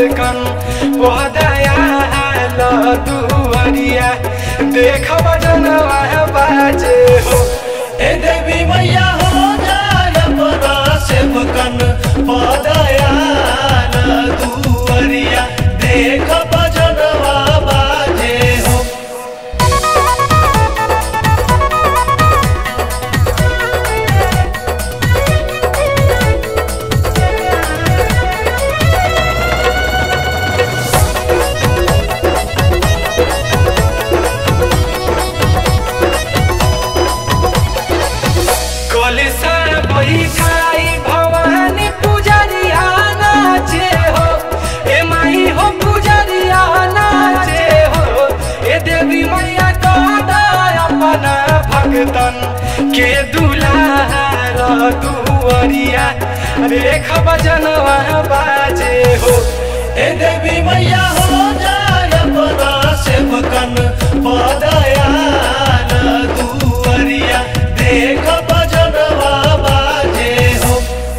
सेवकन पदया दुआरिया देख बजनवा बाजे हो ए देवी मैया हो जाय अपना सेवकन पदयान दुअरिया देख भजनवा बाजे हो कलिसा बैठाई भवानी पुजरिया नाचे हो ए माई हो पुजरिया नाचे हो ए देवी मैया दादा अपना भगतन के दुलार दुआरिया रेख बजनवा बाजे हो ए देवी मैया हो जाय अपना सेवकन पदयान दुअरिया देख भजनवा बाजे हो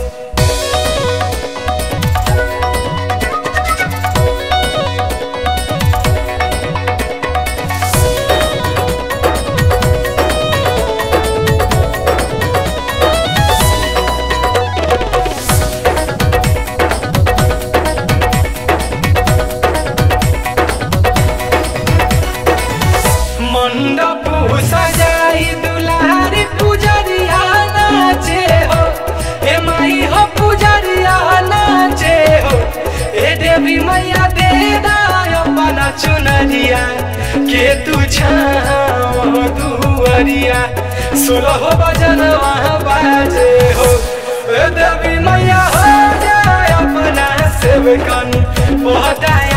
मंडप सजाई दुलारी पुजरिया नाचे हो ए माई हो पुजरिया नाचे हो ए देवी मैया दे अपना चुनरिया के तू छाव दुअरिया सोलह बजन बाजे हो ए देवी मैया हो जाए अपना सेवकन बहताया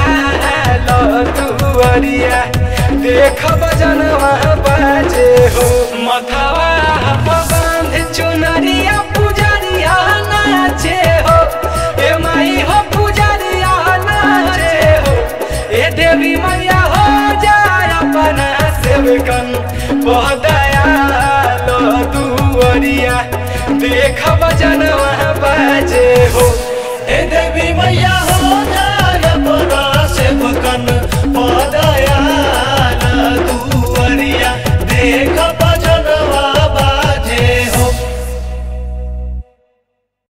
दुआरिया देख बजन बाजे हो मथवा बांध चुनरिया पुजरिया नाचे हो ए माई हो पुजरिया नाचे हो ए देवी मैया हो जाय अपना सेवकन बहदया दुआरिया देख बजन बाजे हो ए देवी मैया हो